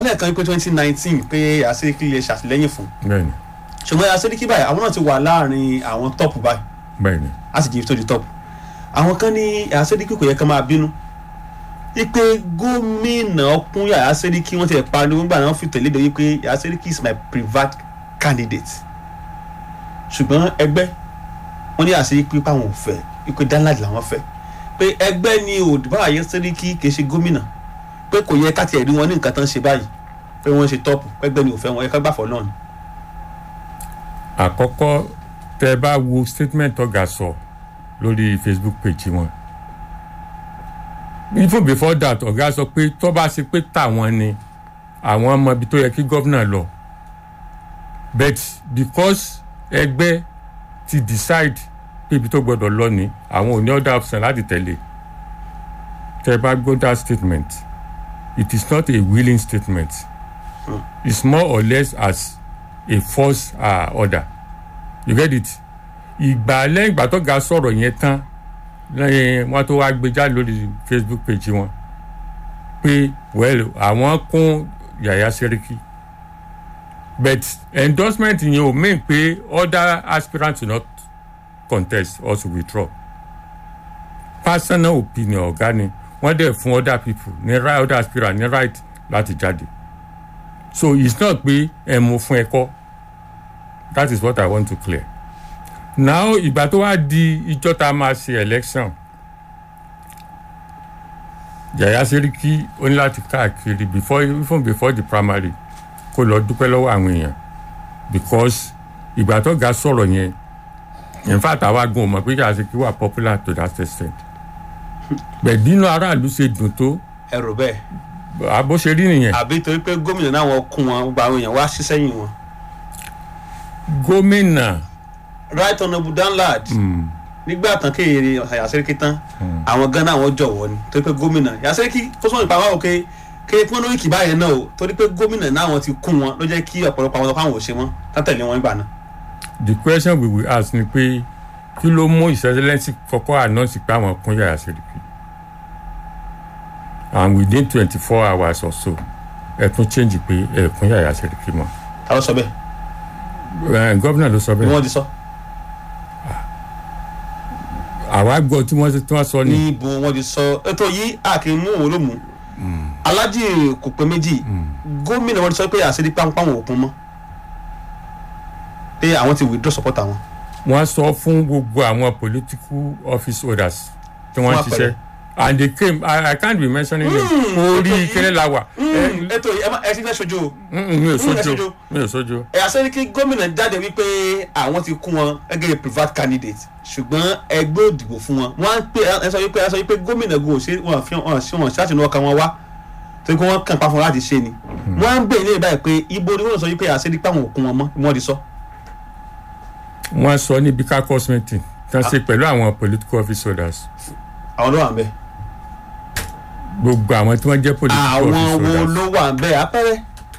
lẹ́ẹ̀kan pé twenty nineteen pé àṣírí lè ṣàtìlẹ́yìn fún bẹ́ẹ̀ni ṣùgbọ́n àṣírí báyìí àwọn náà ti wà láàrin àwọn tọ́pù báyìí bẹ́ẹ̀ni a sì jẹ́ tó di tọ́pù àwọn kan ní àṣírí kò yẹ ká máa bínú wípé gómìnà ọkùn Yàyà Sẹ́ríkì wọ́n ti ẹ̀ pariwo nígbà náà fi tẹ̀lé de wípé Yàyà Sẹ́ríkì is my private candidate ṣùgbọ́n ẹgbẹ́ wọ́n ní àṣírí pé páwọn ò fẹ́ wípé danladi làwọn fẹ́ pé ẹgbẹ́ ni òdìbò Yàyà Sẹ́ríkì kì í ṣe gómìnà pé kò yẹ ká tiẹ̀ rí wọn ní nǹkan tán ṣe báyìí pé wọ́n ṣe tọ́pù ẹgbẹ́ ni ò fẹ́ wọn ẹ ká gbàfọ́ náà ni. àkọ́kọ́ tẹ́ ẹ bá wo statement ọ̀gá sọ lórí facebook page wọn even before that ọ̀gá sọ pé tó bá ṣe pé tàwọn ni àwọn ọmọ ibi tó yẹ kí gómìnà lọ but because ẹgbẹ́ ti decide pé ibi tó gbọ́dọ̀ lọ ni àwọn ò ní other option láti tẹ̀lé tẹ́ ẹ bá gbọ́ that statement it is not a willing statement it's more or less as a force uh, order you get it ìgbà lẹ́yìn ìgbà tó ga sọ̀rọ̀ yẹn tán lẹ́yìn wọn tó wá gbé jáde lórí facebook page wọn pé well àwọn kún Yàyà Sẹ́ríkì but endorsement yẹn ò mean pé other aspirants will not contest or to withdraw personal opinion ọ̀gá ni wọ́n dẹ̀ fún other people ní right other aspirants ní right láti jáde so it's not pé ẹ mú fún ẹ kọ́ that is what i want to clear now ìgbà tó wá di ìjọ tá a máa ṣe election Yàyà Sẹ́ríkì ó ní láti káàkiri before even before the primary kó lọ dúpẹ́ lọ́wọ́ àwọn èèyàn because ìgbà tó ga sọ̀rọ̀ yẹn in fact àwa gan mọ̀ pé Yàyà Sẹ́ríkì wà popular to that extent bẹ́ẹ̀ nínú aráàlú ṣe dùn tó ẹ rò bẹ́ẹ̀ àbó ṣe rí nìyẹn àbí torí pé gómìnà náà wọn kún wọn gba àwọn èèyàn wá sí sẹ́yìn wọn. gómìnà right honourable danlad nígbà tán kéèrè Yàyà Sẹ́ríkì tán àwọn gan náà wọn jọ̀wọ́ ni torí pé gómìnà Yàyà Sẹ́ríkì kó sọ́nà ìpamọ́ àwọn òkè kéè pọ́n lórí kìbá yẹn náà o torí pé gómìnà náà wọn ti kún wọn ló jẹ́ kí ọ̀pọ̀lọpọ̀ àwọn ọ̀pọ̀ àwọn ò ṣe mọ́ tátẹ̀lé wọn nígbà náà. the question we will ask ni pé kí ló mú ìṣẹ́lẹ́sì kọ́kọ́ announce pé àwọn kún Yàyà Sẹ́ríkì and within twenty four hours or so ẹ tún change pé ẹ kún Yàyà Sẹ́ríkì mọ́ ta ló sọ bẹ́ẹ̀ ẹ gómìnà ló sọ ni bẹ́ẹ̀ wọ́n ti sọ àwa gbọ́ tí wọ́n tí wọ́n sọ ni níbo wọ́n ti sọ ètò yìí a kì í mú òun ló mú alájì kò pé méjì gómìnà wọn ti sọ pé àṣírí páńpá wọn ò kún mọ́ pé àwọn ti withdraw support àwọn. wọ́n sọ fún gbogbo àwọn political office holders tí wọ́n Fún ṣiṣẹ́ àpẹẹrẹ. and they came I, I can't be mentioning name orí kéré la wà ẹ ètò yìí ẹ má- ẹ ti fẹ́ sojú o. mm, mm, mi ò ẹ sójú sojú. mi ò sójú Yàyà Sẹ́ríkì gómìnà jáde wípé àwọn ti kún wọn gẹ́gẹ́ bí private candidate ṣùgbọ́n ẹgbẹ́ òdìbò fún wọn wọ́n á pè ẹ sọ wípé ẹ sọ wípé gómìnà gò ṣe wọn fi wọn sí wọn ṣáàtì ní ọkàn wọn wá torí pé wọ́n kàn pa fún wọn láti ṣe ni wọ́n á ń bèèrè ní ìbáyìí pé ibo ni wọ́n sọ wípé Yàyà Sẹ́ríkì àwọn òkun wọn mọ́ ni wọ́n ti sọ. wọ́n sọ níbi caucus meeting tán ṣe pẹ̀lú àwọn political office holders àwọn ló wà ń bẹ̀. gbogbo àwọn tí wọ́n jẹ́ political àwọn office wo holders ló wà ń bẹ̀ apẹ́rẹ́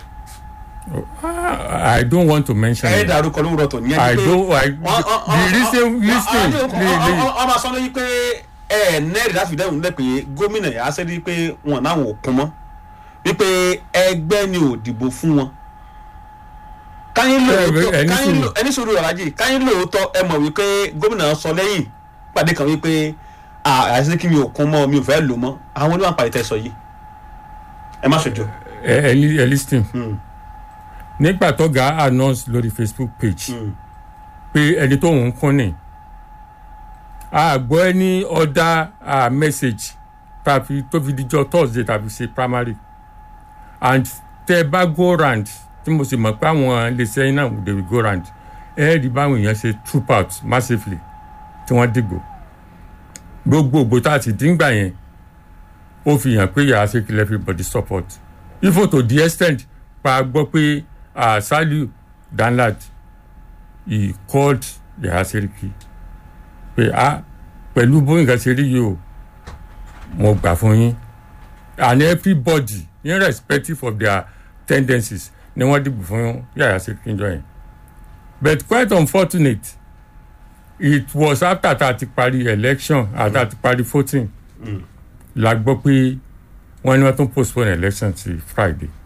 Ah, I don't want to mention ẹ̀ it dàrúkọ lówùrọ̀ tó ní I don't I the reason listen le ọmọ sọ lóyún pé ẹ nẹ́ẹ̀rì láti fi dẹ́rù nílẹ̀ pé gómìnà Yàyà Sẹ́ríkì pé wọn náwọn ò kún mọ́ wípé ẹgbẹ́ ni ò dìbò fún wọn. káyín lóòótọ́ ẹni káyín sùúrù. lò ẹni sùúrù ọ̀làjì káyín lóòótọ́ ẹ mọ̀ wípé gómìnà sọ lẹ́yìn pàdé kan wípé "Ah, Yàyà Sẹ́ríkì mi ò kún mọ́ mi ò fẹ́ lò mọ́ àwọn oníwà pàdé tẹ́ sọ yìí ẹ má ṣojo. ẹ ẹ li- ẹ listen Mm. nígbà tó ga announce lórí Facebook page pé ẹni tó ń kún ni a gbọ́ ẹni ọ̀dà ah, message tàbí tó fi dijọ́ Thursday tàbí ṣe primary and tẹ bá go round tí mo sì mọ̀ pé àwọn iléeṣẹ́ yín náà they will go round ẹ rí báwọn èèyàn ṣe troop out massively tí wọ́n dìgbò gbogbo ògbó tá a ti dín gbà yẹn ó fi hàn pé Yàyà Sẹ́ríkì everybody support even to the extent pa gbọ́ pé ah, Saliu Danlad he called Yàyà Sẹ́ríkì pé a pẹ̀lú bó nǹkan ṣe rí yìí o mo gbà fún yín and everybody irrespective of their tendencies ni wọ́n dìbò fún Yàyà Sẹ́ríkì jọ yẹn but quite unfortunate it was after tá a ti parí election àti a ti parí voting la gbọ́ pé wọ́n ní wọ́n tún postpone election ti Friday